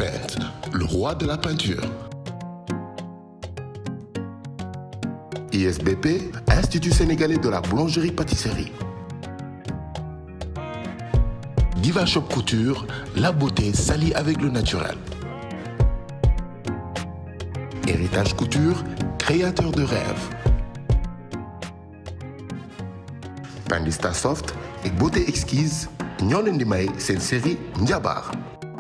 Paint, le roi de la peinture. ISBP, Institut sénégalais de la boulangerie-pâtisserie. Diva Shop Couture, la beauté s'allie avec le naturel. Héritage Couture, créateur de rêves. Pandista Soft et beauté exquise ñoo leen di may seen série Njabar.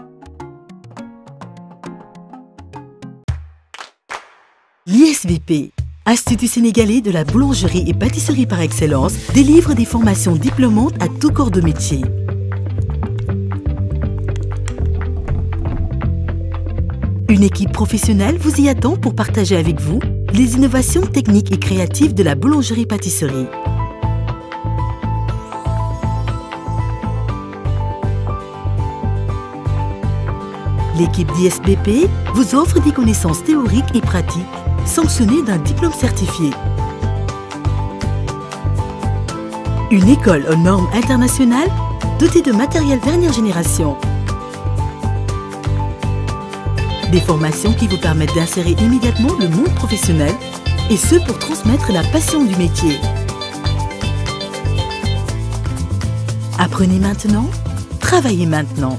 L'ISVP, Institut sénégalais de la boulangerie et pâtisserie par excellence, délivre des formations diplômantes à tout corps de métier. Une équipe professionnelle vous y attend pour partager avec vous les innovations techniques et créatives de la boulangerie-pâtisserie. L'équipe d'ISBP vous offre des connaissances théoriques et pratiques sanctionnées d'un diplôme certifié. Une école aux normes internationales dotée de matériel dernière génération. Des formations qui vous permettent d'insérer immédiatement le monde professionnel et ce pour transmettre la passion du métier. Apprenez maintenant, travaillez maintenant.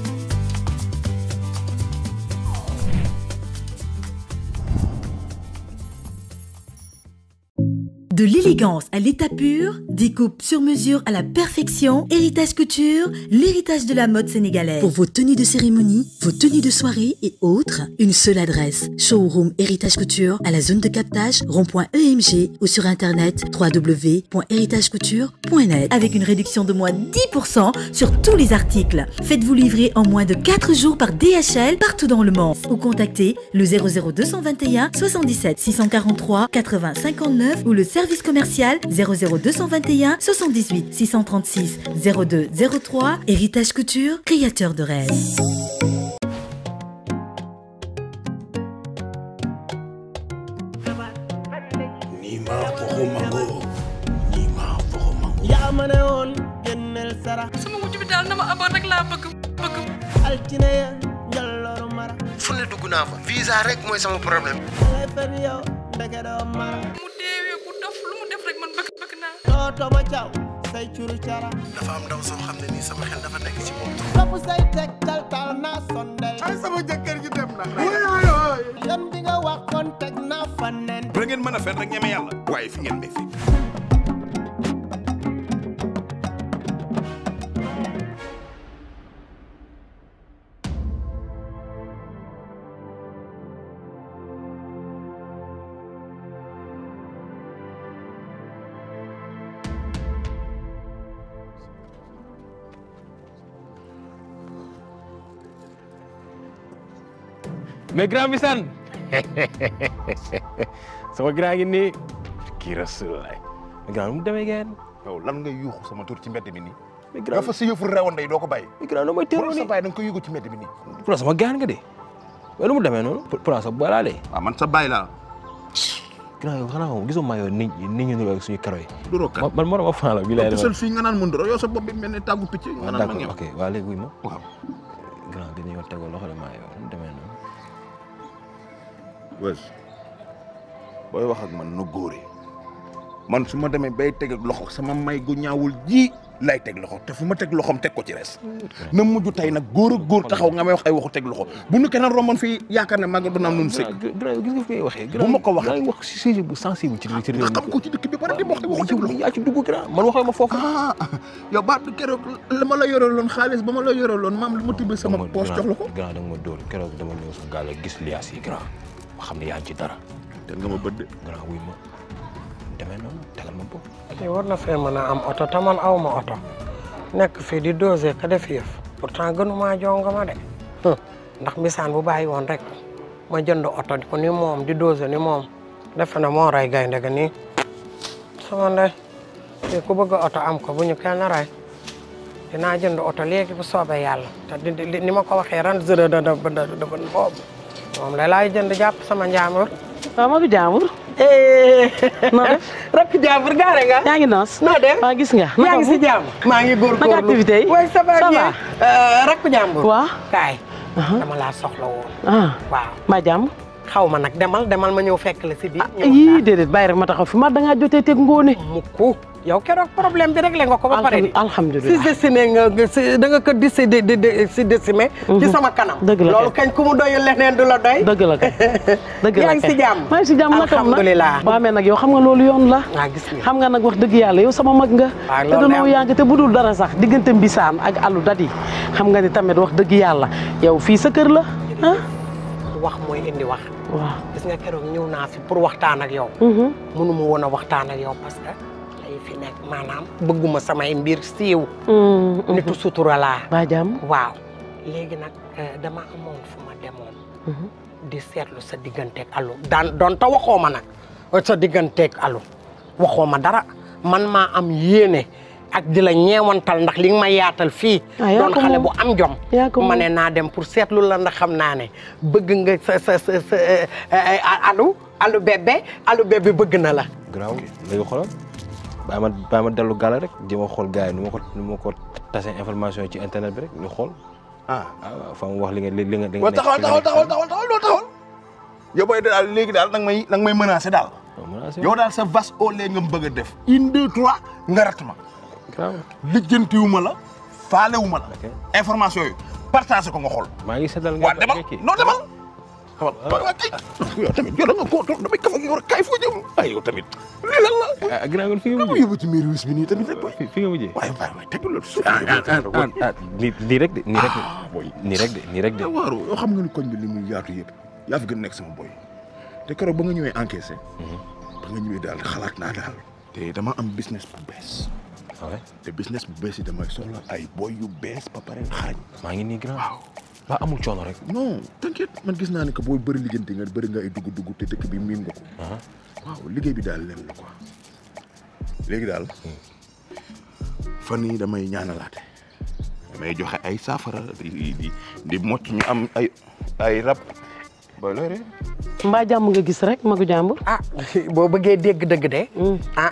De l'élégance à l'état pur, découpe sur mesure à la perfection, Héritage Couture, l'héritage de la mode sénégalaise. Pour vos tenues de cérémonie, vos tenues de soirée et autres, une seule adresse. Showroom Héritage Couture à la zone de captage rond.emg ou sur internet www.héritagecouture.net avec une réduction de moins 10% sur tous les articles. Faites-vous livrer en moins de 4 jours par DHL partout dans le monde ou contactez le 00221 77 643 80 59 ou le service commercial 00221 78 636 02 03 Héritage Couture, créateur de rêves. Nima foko mango Nima foko mango yaa ma ne woon génneel sara sama wujj bi daal na ma aboon rek laa bëgg bëgg altine ya njallooru mara fu ne dugg naa fa visa rek mooy sama problème dangay fen yow ndeke doo mara mu deewee ku dof lu mu def rek man bëgg bëgg naa tooto ma caw say curu cara dafa am ndaw soo xam ne nii sama xel dafa nekk ci moom topp say teg tal tal naa sondel ay sama jëkkër ji dem na yoon bi nga waxoon teg naa fa nen ba ngeen mën a fen rek ñeme yàlla waaye fi ngeen may fekk mais grand Bissane sama grand gi nii kii Rasulullah mais grand nu mu demee ngeen. yow lan nga yuuxu sama tur ci mbedd mi nii mais grand dafa si yëfu rewoon day doo ko bàyyi mais grand nu may bu teeloo sa nii. bàyyi da nga ko yëgu ci mbedd mi nii pour sama gaan nga de mais nu mu demee noonu. pour pour sa boolaa de. waaw man sa bàyyi laa grand yow xanaa moom gisoo maa yow nit ñi nit ñi ñu suñu karo yi. du rokkat man man moo ma faa la bii lay te defal. sel fii nga naan mun doro yow sa bopp bi mel ne tàggu picc nga naan ma d'accord ngeew ok waa léegi wuy ma. waaw grand gi ñëw tegoo loxo de maa yow nu mu demee noonu. wees booy wax ak man na góore man su ma demee bay teg ak loxo sama may gu ñaawul ji lay teg loxo te fu ma teg loxoom teg ko ci res na mujj tey nag góor ak góor taxaw nga may wax ay waxu teg loxo bu nu keneen romboon fii yaakaar ne mag du naam nun sëkk grand grand gis nga fi ngay waxee. Bu ma ko waxee. grand wax si sujet bu sensible ci ci réew nga xam ko ci dëkk bi pare di wax ay waxu teg loxo yaa ci dugg grand man waxee ma foofu. ah yow baat keroog la ma la yoraloon xaalis ba ma la yoraloon maam lu ma tibbee sama dama poche jox la ko grand danga ma dóor keroog dama ñëw sa gaal gis liaas yi grand ma xam ne yaa ngi ci dara te nga ma bët de grand wuy ma demee noonu tegal ma bopp kii war na fee mën a am oto te man aw ma oto nekk fii di dosé ka def yëf pourtant gënumaa jonga ma de hum, ndax misaan bu bàyyi woon rek ma jënd oto di ko ni moom di dosé ni moom defe na moo ray gaynde ga nii sama ndey kii ku bëgg oto am ko bu ñu kenn ray dinaa jënd oto léegi bu soobee yàlla te di- di- ni ma ko waxee ran zërë da da da da boobu moom la laay jënd jàpp sama njaamur waaw ma bi jaamur noo def rakk jaambur gaare nga yaa ngi noos noo def waa gis nga yaa ngi si jàmm maa ngi góorgóorlu naka activité yi way ça va Ça bien va. Euh, rakku jàmbur waaw kaay dama laa soxla woon ah waaw mbaa jàmm xaw ma nag demal demal ma ñëw fekk la si biir ñëw yii déedéet bàyyi rek ma taxaw fi ma da ngaa jotee teg ngóone mukku yow keroog problème bi réglé nga ko ba pare di si alhamdulilah dessiné nga nga si da nga ko disi di di di si décimé ci sama kanam dëgg la loolu kay. kañ ku mu doyul leneen du la doy dëgg la kay dëgg la yaa ngi kay si jàmm maa ngi si jàmm naka am alhamdulilah nag mais nag yow xam nga loolu yoon la waa gis nga xam nga nag wax dëgg yàlla yow sama mag nga waaw te loolu danoo de am. yàgg te budul dara sax diggante mbisaan ak alu dadi xam nga ni tamit wax dëgg yàlla yow fii sa kër la ah wax mooy indi wax waaw gis nga keroog ñëw naa fi pour waxtaan ak yow mënu ma woon a waxtaan ak yow parce que lay fi nekk maanaam bëgguma samay mbir siiw nitu sutura laa baa jàmm waaw léegi nag eh, dama amoon fu ma demoon di seetlu sa digganteeg alu daan doon ta waxoo ma nag sa digganteeg alu waxoo ma dara man maa am yéene ak di la ñeewantal ndax li nga ma yaatal fii Ah, yaa doon ko xale moom. bu am jom Yaa ko ma moom. ne naa dem pour seetlu la ndax xam naa ne bëgg nga sa sa sa sa eh, eh, alu alu bébé alu bébé bëgg na la garaaw léegi xoolal bàyyi ma bàyyi ma dellu gàlla rek di ma xool gars yi nu ma ko nu ma ko tase information ci internet bi rek ñu xool ah waaw fa mu wax li nga li nga li nga waaw taxawal taxawal taxawal taxawal taxawal doo taxawal yow booy daal léegi daal nag may nag may menacé daal yow daal sa vas au lait nga bëgg a def une deux trois nga rat ma lijjantiwuma la faalewuma la information yi partagé ko nga xool maa ngi seddal waa demal non demal xawal waa kay yow tamit yow da nga koo toog damay kaf ak yow rek kaay foo jëm ay yow tamit lii lan la ah ginnaaw fi nga ma yóbbu ci miir wis bi nii tamit rek fi fi nga mujjee waaye waaye waaye tegul la suuf nii nii rek de nii rek de nii rek de nii rek de waaru yoo xam nga ni koñ bi li muy yaatu yëpp yaa fi gën nekk sama boy te keroog ba nga ñëwee encaissé ba nga ñëwee daal xalaat naa daal te dama am business bu bees te business bu bees yi damay soxla ay boy yu bees ba pare xarañ maa ngi nii grand ba amul coono rek non t'inquiète man gis naa ne que booy bëri liggéeyante nga bëri nga ay dugg-dugg te dëkk bi miin nga ko waaw liggéey bi daal leen la quoi léegi daal fan yii damay ñaanalaate damay joxe ay saafara di di di mocc ñu am ay ay rab booy looy ree mbaa jàmm nga gis rek magu jàmbur ah boo bëggee dégg dëgg de ah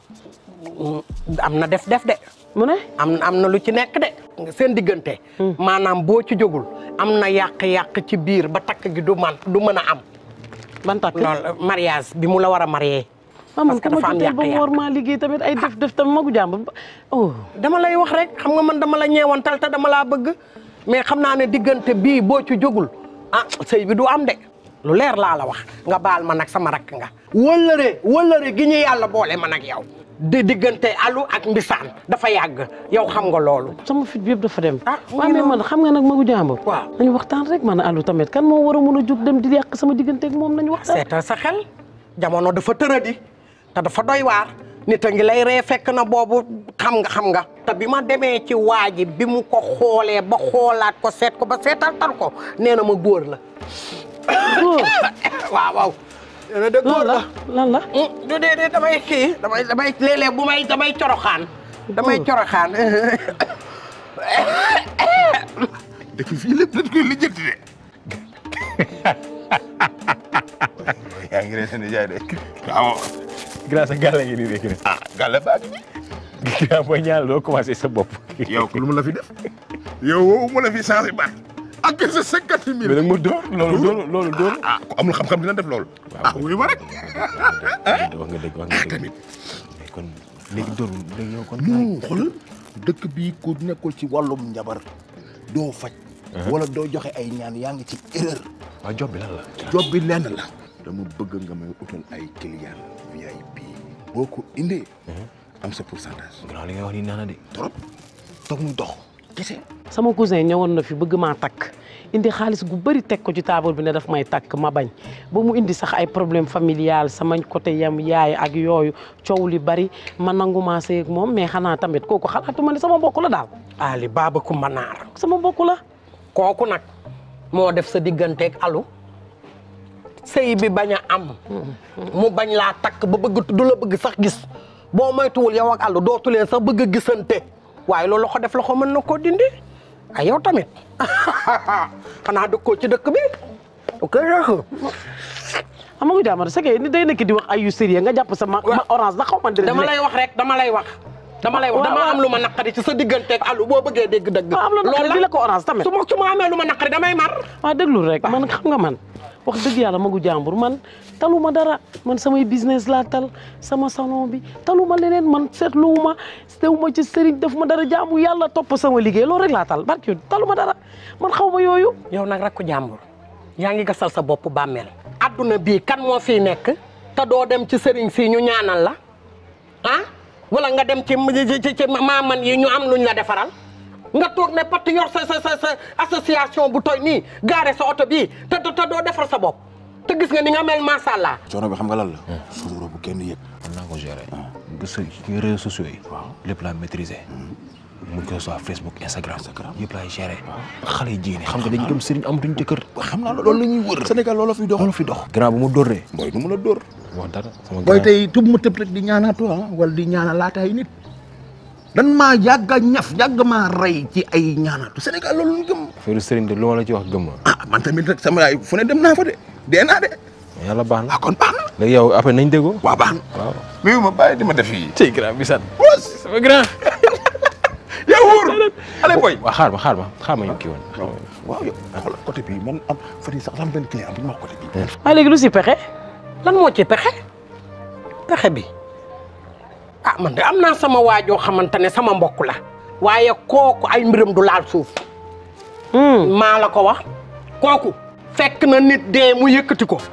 am na def def de mu ne am am na lu ci nekk de seen diggante maanaam boo ci jógul am na yàq-yàq ci biir ba takk gi du man du mën a am ban takk loolu mariage bi mu la war a marié ah man parce que ku ma dafa am jotee ba mu yàq-yàq war maa liggéey tamit ay def def tamit magu jàmbur oh dama lay wax rek xam nga man dama la ñeewantal te dama laa bëgg mais xam naa ne diggante bii boo ci jógul ah sëy bi du am de lu leer laa la wax nga baal ma nag sama rakk nga wëllëre wëllëre gi ñu yàlla boole man ak yow di diggante alu ak mbisaan dafa yàgg yow xam nga loolu sama fit bi yëpp dafa dem mu waaw ngi mais noonu. man xam nga nag magu jàmbur waaw nañu waxtaan rek man alu tamit kan moo war a mun a jug dem di yàq sama diggante ak moom nañu waxtaan seetal sa xel jamono dafa tëradi te dafa doy waar nit a ngi lay ree fekk na boobu xam nga xam nga te bi ma demee ci waa ji bi mu ko xoolee ba xoolaat ko seet ko ba seetal tal ko nee na ma góor la góor waaw waaw nee na de góor la lan la du dee dee damay kii damay damay léeg-léeg bu may damay coroxaan damay coroxaan dëkk fii lépp dañ koy lijjanti de yaa ngi ree seen jaay de waaw grâce à gàlla ngi nii rek ah gàlle baa ngi nii grand booy ñaanal doo commencé sa bopp yow lu mu la fi def yow woowu mu la fi changé baat ak sa cinquante mille mais nag mu door loolu doolu loolu doolu ah ku amul xam-xam dina def loolu ah wuyu ma rek wax nga dëgg wax nga dëgg tamit mais kon léegi doolu léegi yow kon non xoolal dëkk bii ku nekkul ci wàllum njabar doo faj wala doo joxe ay ñaan yaa ngi ci erreur waaw job bi lan la job bi lenn la dama bëgg nga may utal ay client VIP boo ko indee am sa pourcentage grand li nga wax nii naan na de trop toog muy dox kese sama cousin ñëwoon na fi bëgg maa takk indi xaalis gu bëri teg ko ci table bi ne daf may takk ma bañ ba mu indi sax ay problème familial sama côté yam yaay ak yooyu coow li bari ma nangu maa sëy ak moom mais xanaa tamit kooku xalaatuma ne sama mbokk la daal Ali Baba Kumba Naar sama mbokk la kooku nag moo def sa digganteeg alu sëy bi bañ a am mu bañ laa takk ba bëgg du la bëgg sax gis boo moytuwul yow ak alu dootu leen sax bëgg a gisante waaye loolu loxo def loxo mën na koo dindi ay yow tamit xanaa dëkkoo ci dëkk bi ok xam nga jàmm c'est que ni day nekk di wax ay yu sérieux nga jàpp sama ma orange da xaw ma dama lay wax rek dama lay wax dama lay wax waaw, dama waaw. am lu ma naqari ci sa digganteeg alu boo bëggee dégg dëgg. waaw am la naqari di la ko orange tamit. su ma su ma amee lu ma naqari damay mar. waaw déglu rek man xam nga man wax dëgg yàlla magu jàmbur man taluma dara man samay business laa tal sama salon bi taluma leneen man seetluwuma sewuma ci sëriñ def ma dara jaamu yàlla topp sama liggéey loolu rek laa tal barki taluma dara man xaw ma yooyu yow nag rakku jàmbur yaa ngi gasal sa bopp bàmmeel. adduna bii kan moo fiy nekk te doo dem ci sëriñ si ñu ñaanal la ah wala nga dem ci ci ci maaman yi ñu am luñ la defaral nga toog ne pat yor sa sa sa sa association bu toy nii gaare sa oto bii te te doo defar sa bopp te gis nga ni nga mel macha allah. coono bi xam nga lan la. sutura bu kenn yëg. mën naa ko gérer. gis nga réseaux sociaux yi. waaw lépp laa maîtriser. mu ngi koy soit Facebook Instagram. yëpp laay gérer. xale yi jigéen ñi xam nga dañu dem sëriñ amatuñ jëkkër. xam naa loolu la ñuy wër. Sénégal loolu fi dox. loolu fi dox. grand bu ma dóoree. booy du mun a dóor. wax dara sama booy grand tey tub ma tëb rek di ñaanaatu ah wala di ñaana laata ay nit. dan maa yàgg a ñaf yàgg maa rey ci ay ñaanaatu Sénégal loolu ñu gëm. affaire sëriñ de lu ma la ci wax gëm ma. ah man tamit rek sama yaay fu ne dem naa fa de dee naa de. yàlla baax na. ah kon baax na. léegi yow après nañ déggoo. waaw baax na. waaw. mais ma bàyyi di ma def yi tey grand bi sant. sama grand. yaa wóor. allez boy. waaw xaar ma xaar ma xaar ma ñu kii woon. waaw yow xoolal côté bii man am fan yii sax am benn client bu ñu wax côté bii. waaye léegi lu si pexe lan moo ci pexe pexe bi ah man de am naa sama waajoo xamante ne sama mbokk la waaye kooku ay mbiram du laal suuf maa la ko wax kooku fekk na nit dee mu yëkkati ko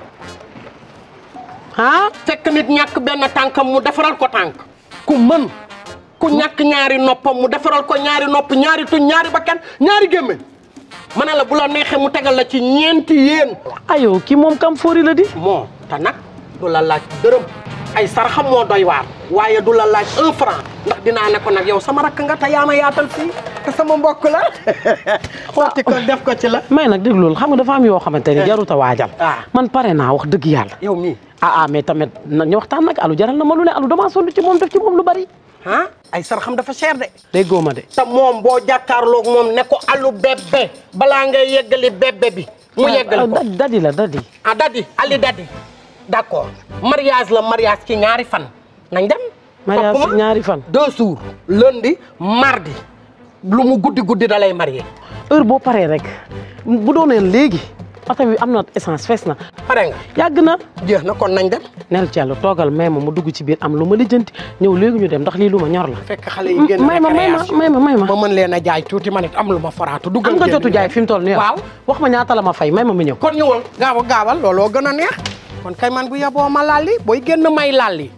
ah fekk nit ñàkk benn tànkam mu defaral ko tànk ku mën ku ñàkk ñaari noppam mu defaral ko ñaari nopp ñaari tuñ ñaari bakkan ñaari gémmiñ ma ne la bu la neexee mu tegal la ci ñeenti yéen ayo kii moom kam foori la di moo te nag du la laaj dërëm ay saraxam moo doy waar waaye du la laaj un franc ndax dinaa ne ko nag yow sama rakk nga te yaa ma yaatal fii te sama mbokk la xooti ko def ko ci la may nag dégg loolu xam nga dafa am yoo xamante ne jarut a waajal man pare naa wax dëgg yàlla yow mii ah ah mais tamit na ñu waxtaan nag alu jaral na ma lu ne alu damaa sonn ci moom def ci moom lu bari ah ay saraxam dafa cher de déggoo ma de te moom boo jàkkaarloog moom ne ko alu bébé balaa ngay yeggali bébé bi mu yeggali ko dadi la dadi ah dadi ali dadi d'accord mariage la mariage ci ñaari fan nañ dem mariage topp ci ma. ñaari fan deux jours lundi mardi lu mu guddi guddi da lay marié heure boo paree rek bu dooneen léegi oto bi am na essence fees na pare nga yàgg na jeex na kon nañ dem nel Thiel toogal may ma mu dugg ci biir am lu ma lijjanti ñëw léegi ñu dem ndax lii lu ma ñor la fekk xale yi génn may ma may ma récréation. may ma may ma ma mën leen a jaay tuuti ma nit am lu ma foraatu duggal am nga génn jotu jaay fi mu toll nii waaw wax ma ñaata la ma fay may ma mu ñëw kon ñëwal gaaw a gaawal looloo gën a neex kon kay man bu yeboo ma lalli booy génn may lalli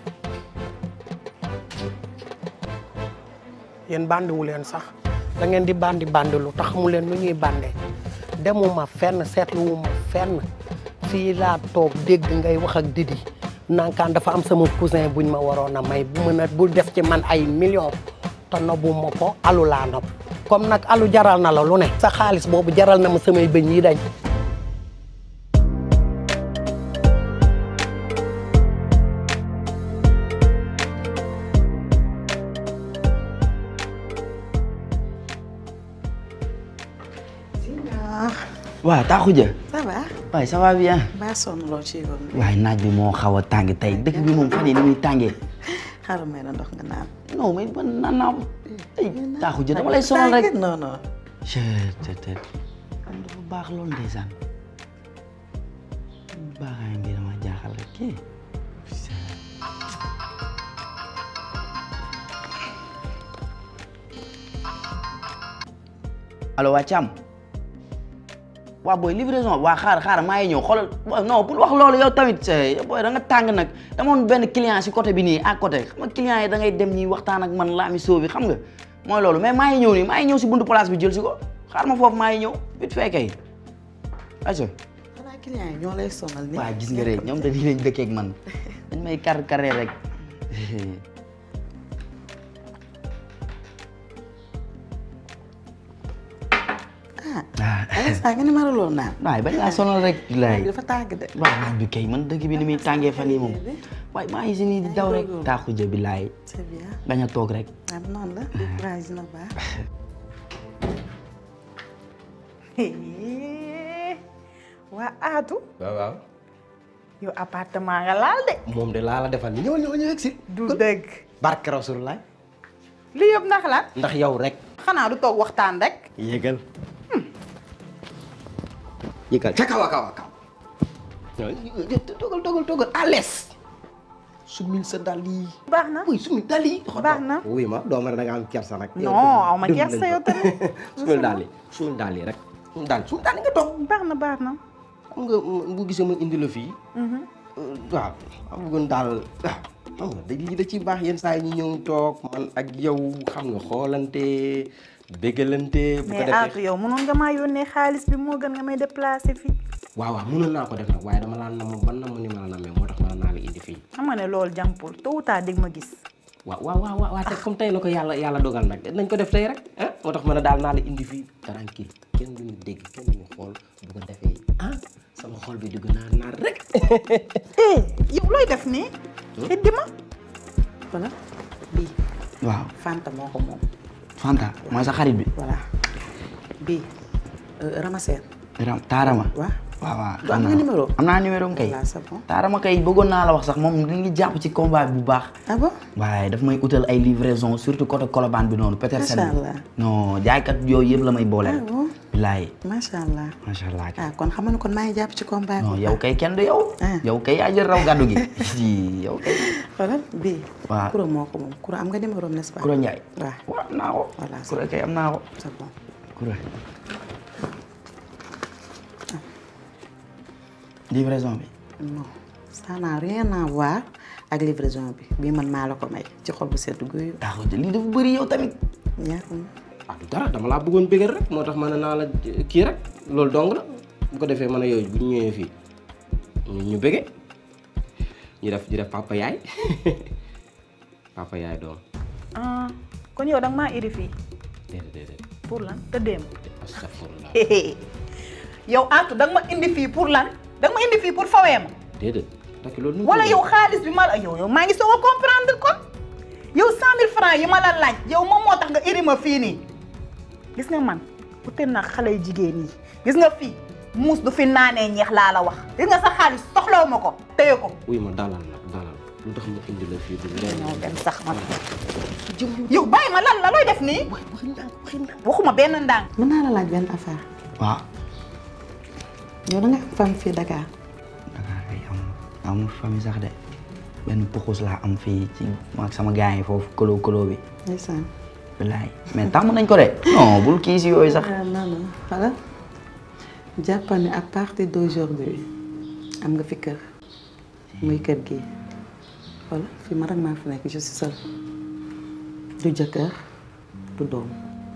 yéen bandiwu leen sax da ngeen di bandi bandilu tax xamu leen nu ñuy bande demuma fenn seetluwuma fenn fii laa toog dégg ngay wax ak Didi nankaan dafa am sama cousin buñ ma waroon a may bu mën a bu def ci man ay millions te nobu ma ko alu laa nob comme nag alu jaral na la lu ne sa xaalis boobu jaral na ma samay bëñ yi dañ waaw Taaxu Ja ça va. waaye ça va bien baa sonn loo ci yoon bi. waaye naaj bi moo xaw a tàng tey dëkk bi moom fan yii ni muy tàngee xaaral may la ndox nga naan. non mais man naan naa ay Taaxu Ja dama lay sonal rek non non. te te am dafa baax loolu ndeysaan baaxaay ngi dama jaaxal rek kii allo waa Thiam waa booy livraison waa xaar xaar maa ngi ñëw xoolal booy non pour wax loolu yow tamit eh, booy da nga tàng nag dama woon benn client si côté bi nii à côté xam nga client yi da ngay dem ñi waxtaan ak man laami soo bi xam nga mooy loolu mais maa ngi ñëw nii maa ngi ñëw si buntu place bi jël si ko xaar ma foofu maa ngi ñëw vite fait kay ayca xanaa client yi ñoo lay sonal nii. waa gis nga rek ñoom dañuy lañ dëkkee ak man dañ may kar karee rek ah. Alisa nga ni ma la lool naan. waaye bañ laa sonal rek laay dafa tàng de. waaw naaj bi kay man dëkk bi ni muy tàngee fan yi moom waaye maa ngi si nii di daw rek taaxu jë bi laay c'est bien. bañ a toog rek am noonu la. waaye dina baax. waa Aatu. waaw waaw yow appartement nga laal de. moom de laa la defal ni ñëwal ñëwal ñëw si du dëgg. barke Rasulullah li yëpp ndax la ndax yow rek xanaa du toog waxtaan rek yéegal yéegal ca kaw a kaw a kaw dogal dogal dogal à l'aise sumil sa dàll yi baax na oui sumil dàll yi baax na wuy ma doo ma da nga am kersa nag non aw ma kersa yow tamit sumil dàll yi sumil dàll yi rek sumil dàll sumil dàll yi nga toog baax na baax na xam nga bu gisee ma indi la fii waaw xam bëggoon daal waaw xam nga da lii da ci baax yenn saa yi ñu ñëw toog man ak yow xam nga xoolante béggalante bu ko mais defee Atou yow mënoon nga maa yónnee xaalis bi moo gën nga may déplacé fii waaw waaw mënoon naa ko def nag waaye dama laa nam ban nam ni ma la namee moo tax ma naa la indi fii xam nga ne loolu jàmpul tôt ou tard dégg ma gis waaw waaw waaw waaw te comme tey la ko yàlla yàlla dogal nag nañ ko def tey rek ah moo tax ma ne daal naa la indi fii tranquille kenn duñu dégg kenn duñu xool bu ko defee ah sama xol bi dugg naar naar rek eh yow looy def nii xiddi ma voilà bii waaw Fanta moo ko moom Fanta mooy sa xarit bi voilà bii Ramaseen Ram taarama waaw waaw waaw du am nga numéro am naa numéro kay voilà c'est bon taarama kay bëggoon naa la wax sax moom li ngi jàpp ci combat bi bu baax ah bon waaye daf may utal ay livraison surtout côté Colobane bi noonu Petersen Macha Allah. non jaaykat yooyu yëpp la may booleel ah bon bilaay macha allah macha allah ah kon xam nga ne kon maa ngi jàpp ci combat bi non yow kay kenn du yow yow kay yaa jël raw gàddu gi yow kay xoolal bii waaw Koura moo ko moom Koura am nga numéro n'est-ce pas Koura Ndiaye waaw waaw am naa ko voilà Koura kay am naa ko c'est bon Koura livraison bi non ça n'a rien à voir ak livraison bi bii man maa la ko may ci xol bu sedd guyu daa ko jël lii dafa bëri yow tamit yaa ko moom. ah du dara dama laa bëggoon bëggal rek moo tax ma ne naa la kii rek loolu dong la bu ko defee man a yooyu bu ñu ñëwee fii ñu ñu bëgge ñu def ñu def papa yaay papa yaay doom ah kon yow danga maa iri fii déedéet déedéet pour lan tëddeem astafurlah yow Atou danga ma indi fii pour lan danga ma indi fii pour fawee ma déedéet takk loolu nu wala yow xaalis bi ma la yow yow maa ngi soog a comprendre kon yow cent mille francs yi ma la laaj yow moom moo tax nga iri ma fii nii gis nga man ute na xale yu jigéen yi gis nga fii muus du fi naanee ñeex laa la wax gis nga sa xaalis soxlawu ma ko téye ko wuy ma dalal nag dalal lu tax ma indi la fii du leen ñoo dem sax man yow bàyyi ma lan la looy def nii waxuma benn ndànk mën naa la laaj benn affaire waaw yow da nga am femme fii Dakar Dakar kay am amul famille sax de benn puxus laa am fii ci ak sama gars yi foofu kolo kolo bi ndeysaan bilaay mais tàmm nañ ko de non bul kii si yooyu sax ah non non voilà jàppal ne à partir d'aujourd'hui am nga fi kër muy kër gi voilà fii ma rek maa fi nekk je suis seule du jëkkër du doom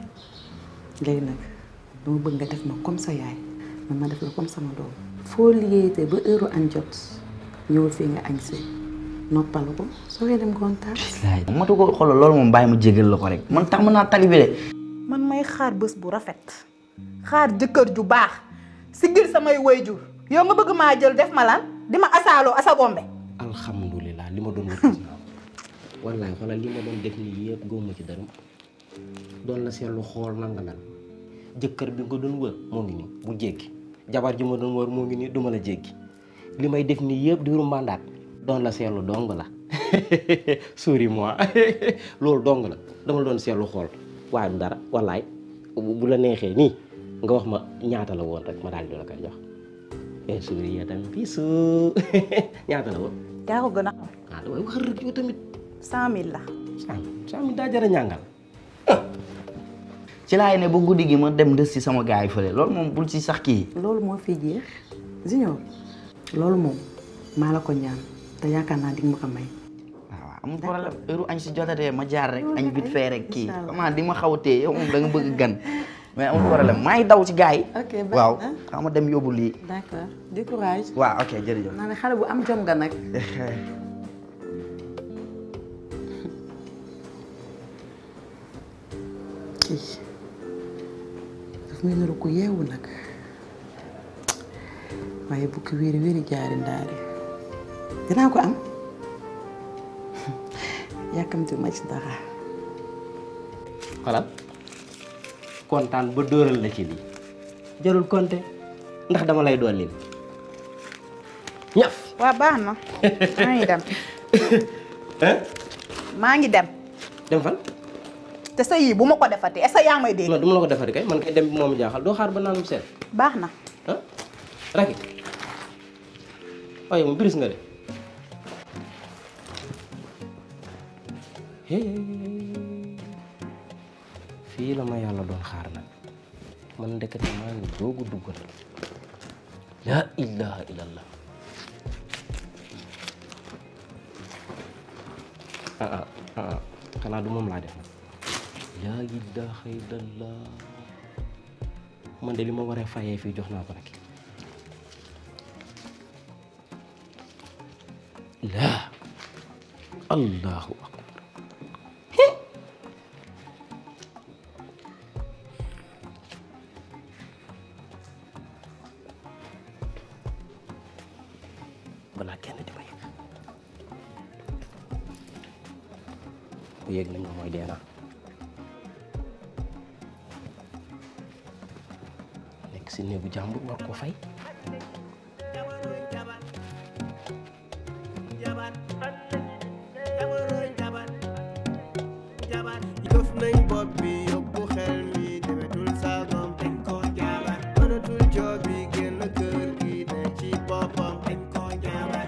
léegi nag dama bëgg nga def ma comme sa yaay man ma def la comme sama doom foo liggéeyatee ba heure añ jot ñëwul fii nga añ si noppalu ko soo koy dem gontaan bilaay matu ko xoolal loolu moom bàyyi ma jégal la ko rek man tàmm naa tali bi de man may xaar bés bu rafet xaar jëkkër ju baax siggil samay wayjur yow nga bëgg maa jël def ma lan di ma asaaloo asa bombe alhamdulilah li ma doon wër gis naa ko wallaay xoolal li ma doon def nii yëpp góoma ci dara doon la seetlu xool nan nga mel jëkkër bi nga doon wër moo ngi nii bu jéggi jabar ji ma doon wër moo ngi nii du ma la jéggi li may def nii yëpp di wuru mandaat doon la seetlu dong la sori moi loolu dong la dama doon seetlu xool waaye du dara wallaay bu la neexee nii nga wax ma ñaata la woon rek ma daal di la koy jox eh sori ya tamit bisu ñaata la woon. yaa ko gën a xam ah damay wax rek yow tamit. cent mille la cent cent mille daa jar a ñàngal. ci laay ne ba guddi gi ma dem des ci sama gars yi fële loolu moom bul ci sax kii. loolu moo fi jeex Junior loolu moom maa la ko ñaan te yaakaar naa di nga ma ko may waaw amul problème heure añ si jotatee ma jaar rek añ vite fait rek kii comment di ma xaw a téye yow moom da nga bëgg gan mais amul problème maa ngi daw ci gars yi. ok baax waaw na. xam ma dem yóbbu lii. d'accord du courage waaw ok jërëjëf. naa ne xale bu am jom nga nag kii daf may niru ku yeewu nag waaye bukki wéeri wéeri jaari ndaari dinaa ko am yàkkamti ma ci dara xolal kontaan ba dóoral la ci lii jarul konte ndax dama lay doon lin ñaf waa baax na maa ngi dem maa ngi dem dem fan te sa yii bu ma ko defati est-ce que yaa ngi may dégg non du ma la ko defati kay man kay dem bi moom jaaxal doo xaar ba naanum seen baax na ah raki waaye mu biris nga de fii la ma yàlla doon xaar nag man ndekete maa ngi doogu dugg nag laa ilaha illallah ah ah ah xanaa du moom laa def nag laa ilaha illallah man de li ma waree fayee fii jox naa ko nag laa allahu akbar balaa kenn di ma yëg bu yëg nañ ma mooy dee naa nekk si néegu jàmbur war ko fay Këf nañ bopp bi yóbbu xel mi demetul saagam dañ ko jaabar mënatul joob bi génn kër gi ne ci boppam dañ ko jaabar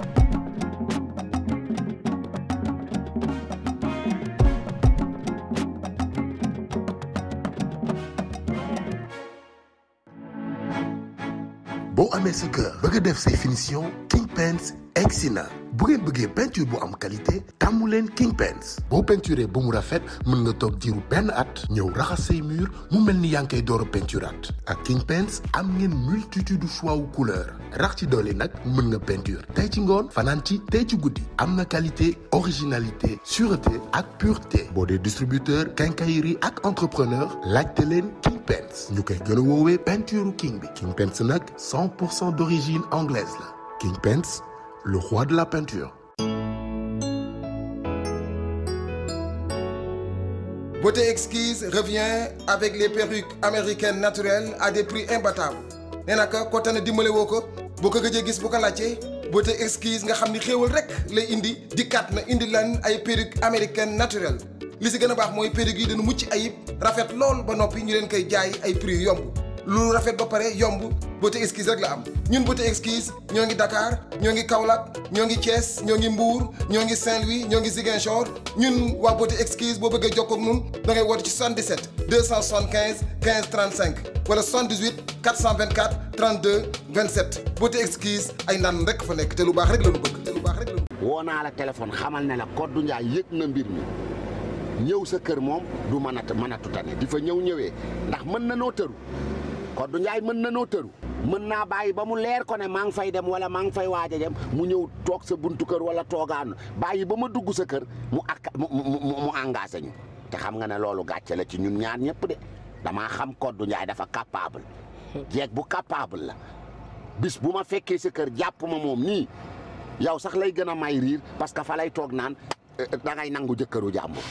boo amee sa kër bëgg a def say finition King Paints egsi na bu ngeen bëggee peinture bu am qualité tàmmu leen King Paints boo peinturé ba mu rafet mën nga toog diiru benn at ñëw raxas say mur mu mel ni yaa ngi koy door a peinturaat ak King Paints am ngeen multitude choix wu couleur rax ci doole nag mën nga peinture tey ci ngoon fanaan ci tey ci guddi am na qualité originalité sûreté ak pureté boo dee distributeur quincaillerie ak entrepreneur laajte leen King Paints ñu koy gën a woowee peinture king bi King Paints nag 100 pour cent d'origine anglaise la King Paints le roi de la peinture. Beauté Exquise revient avec les perruques américaines naturelles à des prix imbattables nee na ko ko tane dimbale woo ko boo ko gëjee gis bu ko laajtee Beauté Exquise nga xam ni xéewal rek lay indi dikkaat na indi lan ay perruques américaines naturelles li si gën a baax mooy perruques yi dañu mucc ayib rafet lool ba noppi ñu leen koy jaay ay prix yu yomb lu rafet ba pare yomb Beauté Exquise rek la am ñun Beauté Exquise ñoo ngi Dakar ñoo ngi Kaolack ñoo ngi Thiès ñoo ngi Mbour ñoo ngi Saint-Louis ñoo ngi Ziguinchor ñun waa Beauté Exquise boo bëggee jokkoo ak ñun da ngay woote ci 77 275 15 35 wala 78 424 32 27 Beauté Exquise ay naan rek fa nekk te lu baax rek la ñu bëgg te lu baax rek la ñu woo naa la téléphone xamal ne la Kodou Ndiaye yëg na mbir mi ñëw sa kër moom du mën a mën a tutane di fa ñëw ñëwee ndax mën na noo tëru Kodou Ndiaye mën na noo tëru mën naa bàyyi ba mu leer ko ne maa ngi fay dem wala maa ngi fay waaj a dem mu ñëw toog sa buntu kër wala toogaanu bàyyi ba ma dugg sa kër mu ak mu mu mu engagé ñu te xam nga ne loolu gàcce la ci ñun ñaar ñëpp de damaa xam Kodou Ndiaye dafa capable jeeg bu capable la bis bu ma fekkee sa kër jàpp ma moom nii yow sax lay gën a may riir parce que fa lay toog naan da ngay nangu jëkkëru jàmbur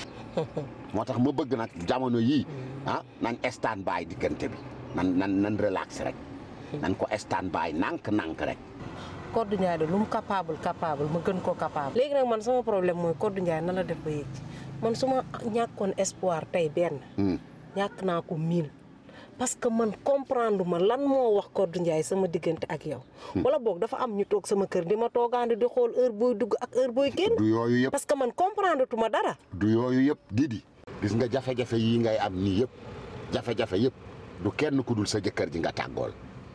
moo tax ma bëgg nag jamono yii ah nan stand by diggante bi nan nan nan relax rek nan ko stand by nànk-nànk rek Kodou Ndiaye de lu mu capable capable ma gën koo capable. léegi nag man sama problème mooy Kodou Ndiaye na la def ba yéeg ci man su ma ñàkkoon espoir tey benn. ñàkk naa ko mille. parce que man comprendre ma lan moo wax Kodou Ndiaye sama diggante ak yow. wala boog dafa am ñu toog sama kër di ma toogaandi di xool heure booy dugg ak heure booy génn. du yooyu yëpp parce que man comprendre tuma dara. du yooyu yëpp Didi gis nga jafe-jafe yii ngay am nii yëpp jafe-jafe yëpp du kenn ku dul sa jëkkër ji nga tàggool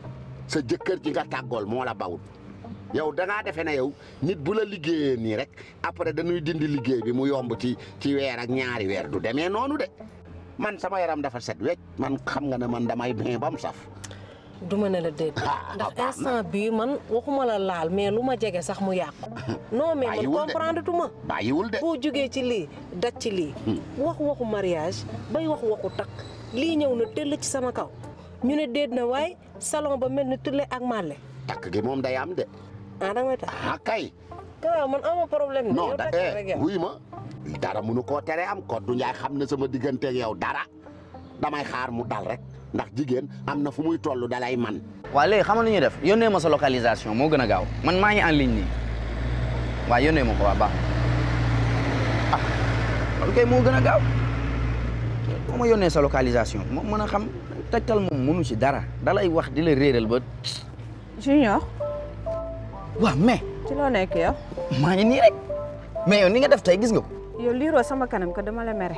sa jëkkër ji nga tàggool moo la bawut yow da ngaa defee ne yow nit bu la liggéeyee nii rek après dañuy dindi liggéey bi mu yomb ci ci weer ak ñaari weer du demee noonu de man sama yaram dafa set wecc man xam nga ne man damay bien ba mu saf. du ma ne la déet ndax instant bii man waxuma la laal mais lu ma jege sax mu yàqu. non mais man bàyyiwul de comprendre tuma. bàyyiwul de. boo jógee ci lii daj ci lii. wax waxu mariage bay wax waxu takk lii ñëw na tëll ci sama kaw ñu ne déet na waaye salon ba mel ni tulle ak màlle. takk gi moom day am de. ah da ngay tax ah kay. waaw man ama problème. non yow da takk rek eh yow. wuy ma dara munu koo tere am Kodou Ndiaye xam na sama digganteeg yow dara damay xaar mu dal rek ndax jigéen am na fu muy toll dalay man waaw léegi xam nga lu ñuy def yónnee ma sa localisation moo gën a gaaw man maa ngi en ligne nii waaw yónnee ma ko waa baax ah loolu kay moo gën a gaaw foo ma yónnee sa localisation moom mën a xam tegtal moom mënu ci dara dalay wax di la réeral ba Junior waaw mais ci loo nekk yow maa ngi nii rek mais yow ni nga def tey gis nga ko yow liiroo sama kanam ko dama la mere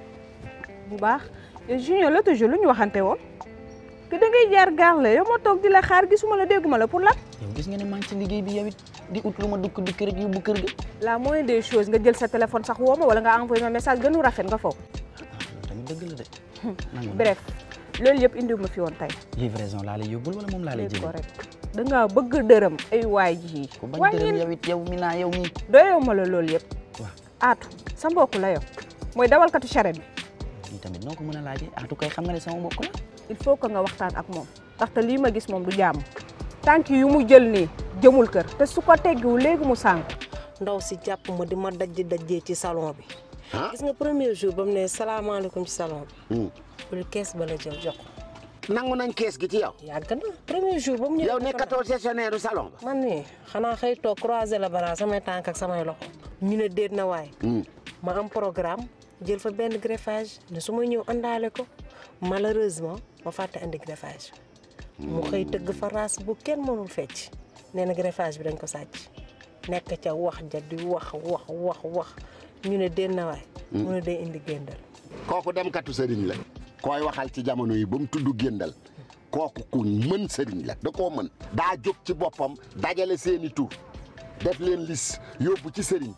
bu baax yow Junior l'autre jour lu ñu waxante woon que da ngay jaar gaar la yow ma toog di la xaar gisuma la dégguma la pour lan yow gis nga ne maa ngi ci liggéey bi yow it di ut lu ma dukk dikk rek yóbbu kër ga la moindre des choses nga jël sa téléphone sax woo ma wala nga envoyé ma message gënu rafet nga foog tamit dëgg la de nangu na. bref loolu yëpp indiwu ma fi woon tey livraison laa lay yóbbul wala moom laa lay léegi jëlee correct da ngaa bëgg dërëm ay waay ji ku bañ dërëm yow it yow mi naa yow mi doyewu ma la loolu yëpp waaw aatu sa mbokk la yow mooy dawalkatu charrette bi lii tamit noo ko mën a laajee aatu kay xam nga ne sama mbokk la il faut que nga waxtaan ak moom ndaxte lii ma gis moom du jàmm tànk yu mu jël nii jëmul kër te su ko teggiwul léegi mu sànq ndaw si jàpp ma di ma dajji dajjee ci salon bi gis nga premier jour ba mu ne salaamaaleykum ci salon bi bul kees ba la jël jox ko nangu nañ kees gi ci yow. yàgg na premier jour ba mu ñëw yow nekkatoo gestionnaire du salon ba. man nii xanaa xëy toog croiser la bara samay tànk ak samay loxo ñu ne déet na waay ma am programme jël fa benn greffage ne su ma ñëw àndaale ko malheureusement ma fàtte andi greffage mu xëy tëgg fa raas bu kenn mënul fecc nee na greffage bi dañ ko sàcc nekk ca wax ja di wax wax wax wax ñu ne déet na waay mu ne day indi géndal kooku dem katu sëriñ la. koy waxal ci jamono yi ba mu tudd géndal kooku ku mën sëriñ la da koo mën. daa jóg ci boppam dajale seeni tur def leen lis yóbbu ci sëriñ.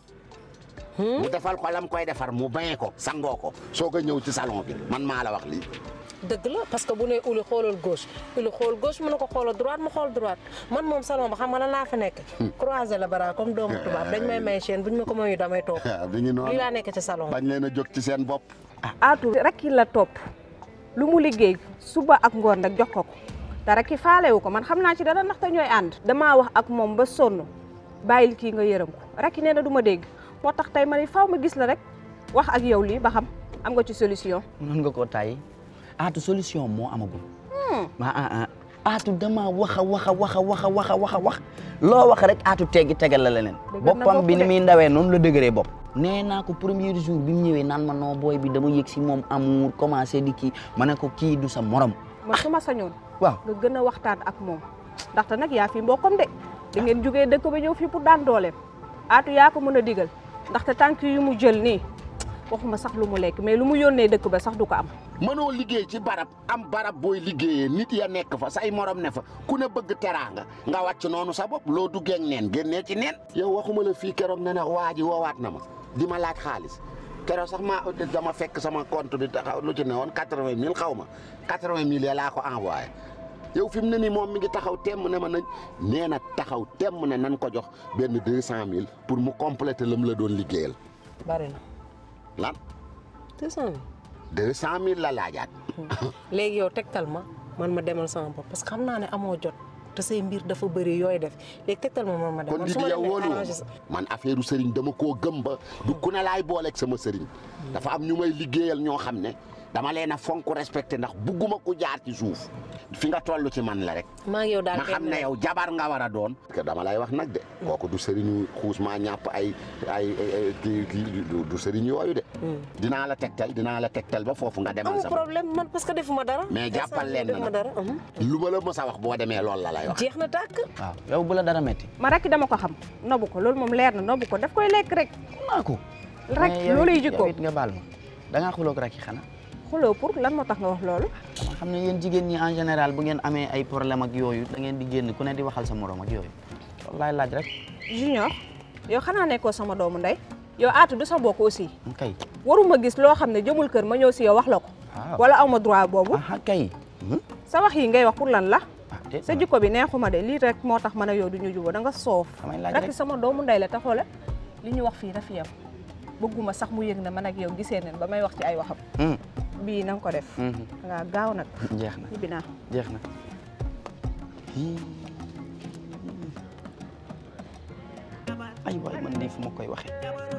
mu defal ko lam koy defar mu bañe ko sangoo ko soog a ñëw ci salon bi man maa la wax lii. dëgg la parce que bu ne uli xoolal gauche uli xool gauche mu ne ko xoolal droite mu xool droite man moom salon ba xam nga lan laa fa nekk croiser la bara comme doomu tubaab dañ may may chaîne buñ ma ko mayu damay toog bi ngi noonu lii laa nekk ci salon bañ leen a jóg ci seen bopp. aatu rek la topp lu mu liggéey suba ak ngoon nag jox ko ko te rek faalewu ko man xam naa ci dara ndaxte ñooy ànd damaa wax ak moom ba sonn bàyyil kii nga yërëm ko rek nee na du ma dégg moo tax tey ma ne faaw ma gis la rek wax ak yow lii ba xam am nga ci solution mën nga koo tàyyi aatu solution moo amagul ah ah ah aatu dama wax a wax a wax a wax a wax a wax a wax loo wax rek aatu teggi tegal la leneen Dëgër na boppam bopp bi ni de. muy ndawee noonu la dëgëree bopp nee naa ko premier jour bi mu ñëwee naan ma noo booy bi dama yëg si moom amour commencé di kii ma ne ko kii du sa morom man su ma sañoon waaw nga gën a waxtaan ak moom ndaxte nag yaa fi mbokkam de da ngeen jógee dëkk ba ñëw fii pour daan dooleem aatu yaa ko mën a digal ndaxte tànk yu mu jël nii waxuma sax lu mu lekk mais lu mu yónnee dëkk ba sax du ko am mënoo liggéey ci barab am barab booy liggéeyee nit ya nekk fa say morom ne fa ku ne bëgg teraanga nga wàcc noonu sa bopp loo duggee ak neen génnee ci neen yow waxuma la fii keroog ne ne waa ji woowaat na ma di ma laaj xaalis keroog sax ma dama fekk sama compte bi taxaw lu ci ne woon quatre-vingt mille xaw ma quatre-vingt mille ya laa ko envoyé yow fi mu ne nii moom mi ngi taxaw temm ne ma nañ nee na taxaw temm ne nan ko jox benn deux cent mille pour mu compléter la mu la doon liggéeyal bari na lan deux cent mille deux cent mille la laajaat léegi yow tegtal ma man ma demal sama bopp parce que xam naa ne amoo jot te say mbir dafa bëri yooyu def léegi tegtal ma man ma dem kon man di su ma yow demee wóolu arrangé sa man affaire u sëriñ dama koo gëm ba du ku ne laay booleeg sama sëriñ dafa am ñu may liggéeyal ñoo xam ne dama leen a fonk respecté ndax bugguma ku jaar ci suuf fi nga toll ci man la rek maa ngi yow daal ma xam ne yow jabar nga war a doon que dama lay wax nag de kooku du sëriñu xuus maa ñàpp ay ay ay kii kii du- du sëriñ yooyu de dinaa la tegtal dinaa la tegtal ba foofu nga demal amul sama problème man parce que defuma dara mais jàppal leen defuma na dara nag lu ma la mës a wax boo demee loolu la lay wax jeex na tàkk waaw yow bu la dara metti ma rek dama ko xam nobu ko loolu moom leer na nobu ko daf koy lekk rek naa ko rek mais yow looluy it- jikko yow it nga baal ma da ngaa xuloog rek xanaa xuloo pour lan moo tax nga wax loolu dama xam ne yéen jigéen ñi en général bu ngeen amee ay problème ak yooyu da ngeen di génn ku ne di waxal sa morom ak yooyu loolu laay laaj rek junior yow xanaa nekkoo sama doomu ndey yow aatu du sa bokk aussi kay waruma gis loo xam ne jëmul kër ma ñëw si yow wax la ko waaw wala aw ma droit boobu ah kay sa wax yi ngay wax pour lan la déet sa jikko bi neexuma de lii rek moo tax man a yow du ñu jubóo da nga soof damay laaj rek rek sama doomu ndey la te xoole li ñu wax fii na fi yam bëgguma sax mu yëg ne man ak yow gisee neen ba may wax ci ay waxam Hmm. bii na nga ko def Mhm. da ngaa gaaw nag jeex na ñibbi naa jeex na ay waay man lii fu ma koy waxee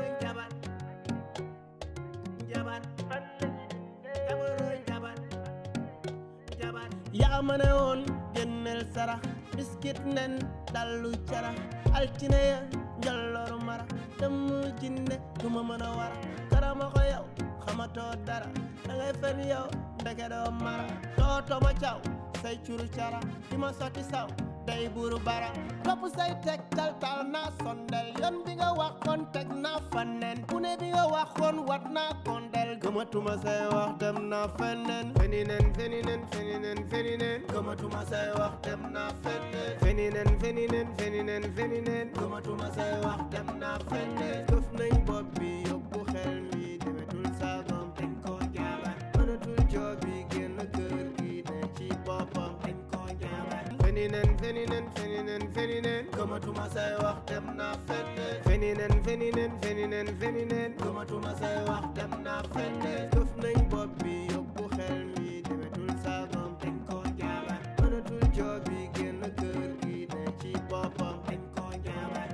yaa ma ne woon génneel sarax biskit nen dallu carax altine ya njolloru mara dem jinne du ma mën a wara karama ko yow xamatoo dara da ngay fen yow ndeke doo mara tooto ma caw say curu cara di ma sotti saw day buru bara topp say teg tal tal naa sondel yoon bi nga waxoon teg naa fanen ku ne bi nga waxoon wat naa kondel gëmatuma say wax dem naa feneen feninen feninen feninen feninen gëmatuma say wax dem naa feneen feninen feninen feninen feninen gëmatuma say wax dem naa feneen këf nañ bopp bi yóbbu xel mi demetul saagom dañ koo jaabat mënatul joobi génn kër gi ne ci boppam dañ koo jaabat feninen feninen feninen feninen gëmatuma say wax dem naa feneen feninen feninen feninen feninen gëmatuma say wax dem naa feneen këf nañ bopp bi yóbbu xel mi demetul saagom dañ koo jaabat mënatul joobi génn kër gi ne ci boppam dañ koo jaabat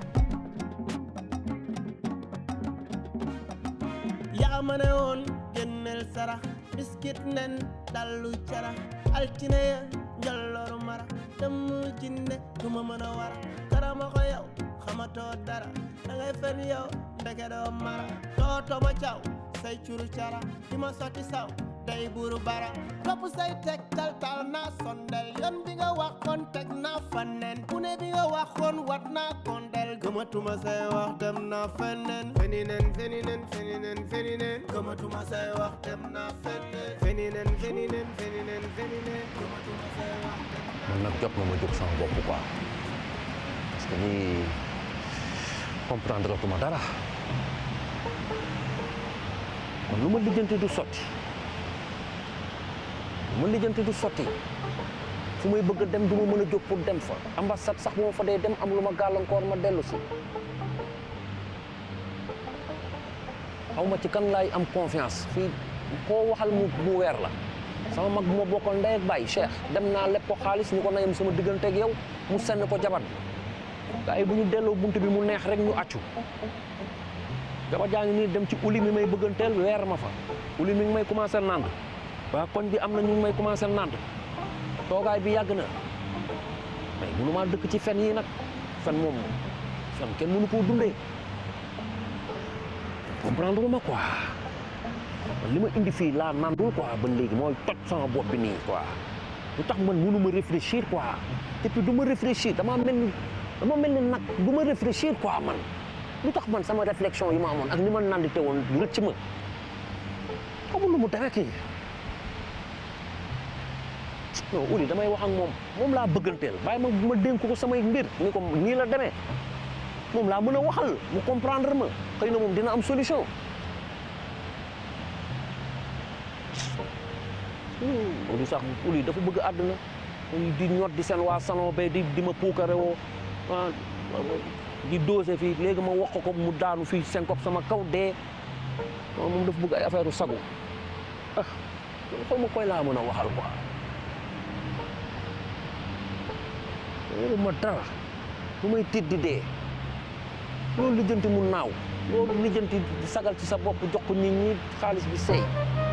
yaa ma ne woon génneel sarax biskit nen dallu cara altine ya njolloru mara dem jinne duma mën a wara karama ko yow xamatoo dara da ngay fen yow ndeke doo mara tooto ma caw say curu cara di ma sotti saw day buru bara topp say teg tal tal naa sondel yoon bi nga waxoon teg naa fanen ku ne bi nga waxoon wat naa kondel gëmatuma say wax dem naa feneen feninen feninen feninen feninen gëmatuma say wax dem naa feneen feninen feninen feninen feninen gëmatuma say wax dem man nag jot na ma jóg sama bopp quoi parce que nii comprendre tuma dara man lu ma lijjanti du sotti lu ma lijjanti du sotti fu may bëgg a dem du ma mën a jóg pour dem fa ambassade sax bu ma fa dee dem am lu ma gàllankoor ma dellu si xaw ma ci kan laay am confiance fii koo waxal mu mu weer la sama mag bu ma bokkal ndey ak baay Cheikh dem naa lépp ko xaalis ñu ko nayam sama diggante ak yow mu senn ko jabar bi gaa yi bu ñu delloo bunt bi mu neex rek ñu accu jabar jaa ngi nii dem ci uli mi may bëgganteel weer ma fa uli mi ngi may commencé nand waa koñ bi am na ñu ngi may commencé nand toogaay bi yàgg na mais mënu maa dëkk ci fen yi nag fen moom fen kenn mënu koo dundee comprendre ma quoi man li ma indi fii laa nandul quoi ba léegi mooy toj sama bopp bi nii quoi lu tax man mënu ma réfléchir quoi et puis du ma réfléchir dama mel ni dama mel ni nag du ma réfléchir quoi man lu tax man sama réflexion yi ma amoon ak ni ma nandite woon rëcc ma xamul lu mu demee kii non uli damay wax ak moom moom laa bëgganteel bàyyi ma ma dénk ko samay mbir ni ko nii la demee moom laa mën a waxal mu comprendre ma xëy na moom dina am solution uli sax uli dafa bëgg àdduna di ñot di seen waa salon ba di di ma puukare woo ah di dosé fii léegi ma wax ko mu daanu fii syncope sama kaw dee moom dafa bëgg ay affaire u sagu ah xaw ma koy laa mën a waxal quoi loolu ma dara lu may tiit di dee loolu lijjanti mu naaw loolu lijjanti sagal ci sa bopp jox ko nit ñi xaalis bi seey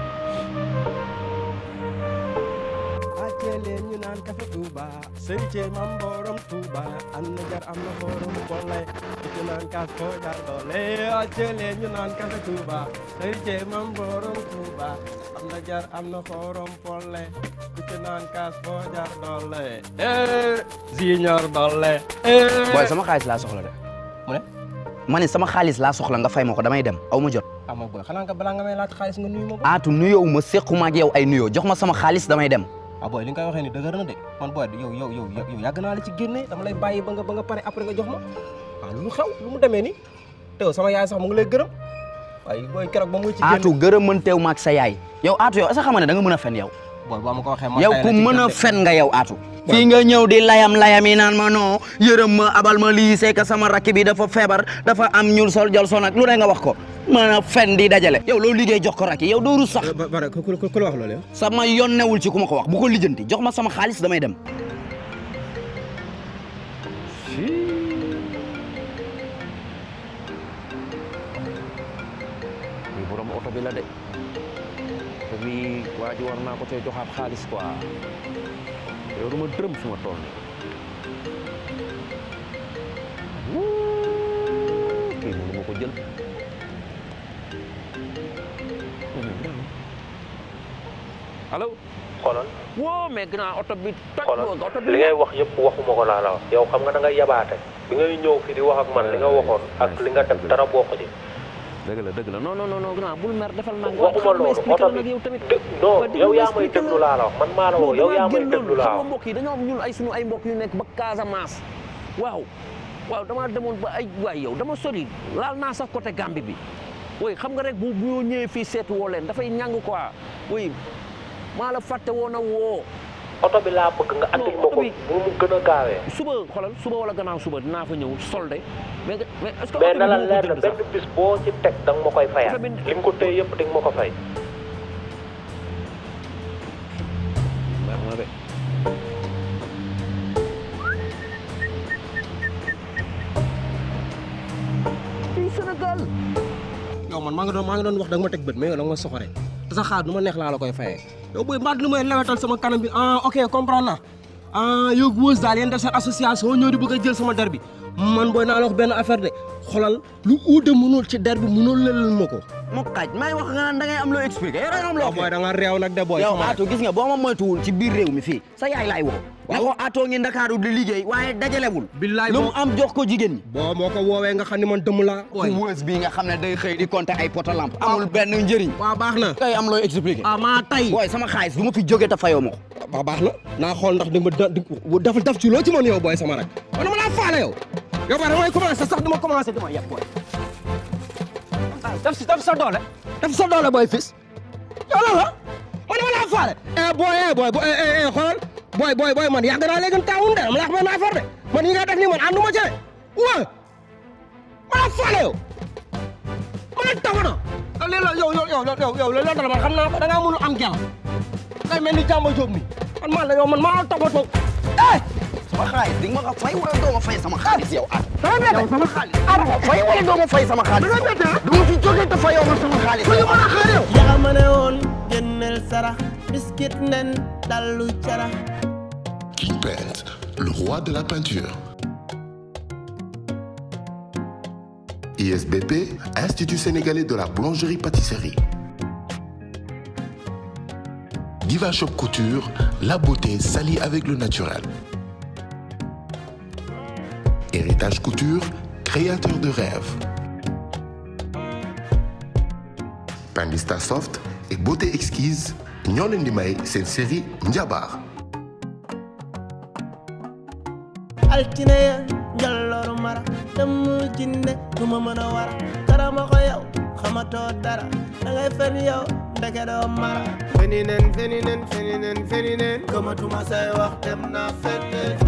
wàccee leen ñu naan kafe Touba sëriñ Cee mam borom Touba am na jar am na xorom boole ku ci naan kaas koo jar doole wàccee leen ñu naan kafe Touba sëriñ Cee mam borom Touba am na jar am na xorom boole ku ci naan kaas koo jar doole eh Junior doole eh booy sama xaalis laa soxla de mu ne ma ne sama xaalis laa soxla nga fay ma ko damay dem aw ma jot ah ma booy xanaa nga balaa nga may laaj xaalis nga nuyu ma ko aatu nuyoo ma séquma ak yow ay nuyoo jox ma sama xaalis damay dem ah booy li nga koy waxee ni dëgër na de man booy yow yow yow yow yàgg naa la ci génne dama lay bàyyi ba nga ba nga pare après nga jox ma waaw lu xew lu mu demee ni teew sama yaay sax mu ngi lay gërëm waaye booy keroog ba muy ci génne aatu gërëm mën teew ma ak sa yaay yow aatu yow est-ce que xam nga ne da nga mën a fen yow booy boo ma ko waxee ma yow ku mën a fen nga yow aatu fii nga ñëw di layam layam yi naan ma non yërëm ma abal ma lii c'est que sama rakk bi dafa feebar dafa am ñuul sol jol son ak lu ne nga wax ko mën a fen di dajale yow loolu liggéey jox ko rakk yow doo rus sax bare ku ku la wax loolu yow sama yoon newul ci ku ma ko wax bu ko lijjanti jox ma sama xaalis damay dem bi borom oto bi la de te bi waa ji war naa ko cee joxaat xaalis quoi yow duma dërëm fi ma toll nii kii mënu ma ko jël allo xoolal woo mais grand oto bi toj xoolal boo oto bi li ngay wax yëpp waxuma ko laa la wax yow xam nga da nga yabaate bi ngay ñëw fi di wax ak man li nga waxoon ak li nga def dara bokk ci dëgg la dëgg la non non non grand bul mer defal naa waxuma loolu oto bi yow tamit non yow yaa may déglu laa la wax man maa la woo yow yaa may déglu laa xam nga wax mbokk yi dañoo am ñun ay sunu ay mbokk yu nekk ba Casamance waaw waaw damaa demoon ba ay waay yow dama sori laal naa sax côté Gambie bi oui xam nga rek bu bu ñëwee fii seetu woo leen dafay ñàng quoi oui maa la fàtte woon a woo oto bi laa bëgg nga andil ma ko bu mu gën a gaawee suba xoolal suba wala gannaaw suba dinaa fa ñëw solde mais mais est-ce que mais oto na bi la moo ko leer na jënd sax? benn bis boo ci teg da nga ma koy fayal li nga ko téye yëpp di nga ma ko fay Mer na de. fii Sénégal yow man maa ngi doon maa ngi doon wax da nga ma teg bët mais yow da nga ma soxore te sa xaar nu ma neex laa la koy fayee yow booy mbaa nu may lewetal sama kanam bi ah ok comprendre naa ah yow Weuss daal yéen def seen association ñëw di bëgg a jël sama der bi man booy naa la wax benn affaire de xolal lu uude mënul ci der bi mënul lelal ma ko mu xaaj may wax nga naan da ngay am loo expliqué yow da nga am loo booy da nga réew nag de booy yow Atou gis nga boo ma moytuwul ci biir réew mi fii sa yaay laay woo ne ko Atou ngi Ndakaaru di liggéey waaye dajalewul billaay lu mu am jox ko jigéen ñi boo moo ko woowee nga xam ne man dëmm laa ci Weuss bii nga xam ne day xëy di compter ay poto lampe amul benn njëriñ waaw baax na kay am looy expliqué ah maa tay booy sama xaalis du ma fi jóge te fayoo ma ko waaw baax na naa xool ndax di nga ma da dafal daf ci loo ci mën yow booy sama rek man dama laa faale yow yow ba damay commencé sax dama commencé dama yeb booy daf si daf sa doole daf sa doole booy fis yow la la man dama laa faale eh booy eh booy booy eh eh xoolal booy booy booy man yàgg naa léegi taawun de dama la wax benn affaire de man yi nga def nii man ànduma ci de waa ma laa faale yow ma la taw na lii la yow yow yow yow yow loolu la man xam naa ko da ngaa mënul am gel ngay mel ni jàmba jóob mi man maa la yow man maa la toppatoo eh sama xaalis di nga ma ko fay wala doo ma fay sama xaalis yow ah dama bette yow sama xaalis ah ma fay wala doo ma fay sama xaalis dama bette du ma fi jóge te fayoo ma sama xaalis fu ñu mën a xaar yow yaa ma ne woon génneel sarax biskit nen dallu carax King Paint, le roi de la peinture. ISBP, Institut sénégalais de la boulangerie-pâtisserie. Diva Shop Couture, la beauté s'allie avec le naturel. Héritage Couture, créateur de rêves. Pandista Soft et beauté exquise, ñoo leen di may seen série Njabar. altine ya njallooru mara dem jinne du ma mën a wara karama ko yow xamatoo dara da ngay fen yow ndeke doo mara feni nen feni nen feni nen feni nen gëmatuma say wax dem naa feneen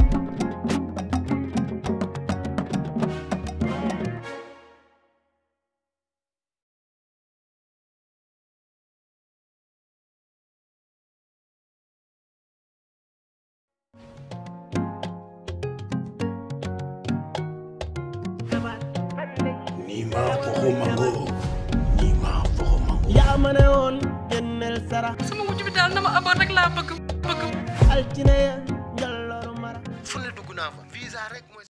Nima Foro Mango. Nima Foro Mango. yaa ma ne woon génneel sarax sama wujj bi daal na ma amoon rek laa bëgg bëgg altine ya njallooru mara fu ne dugg naa fa visa rek mooy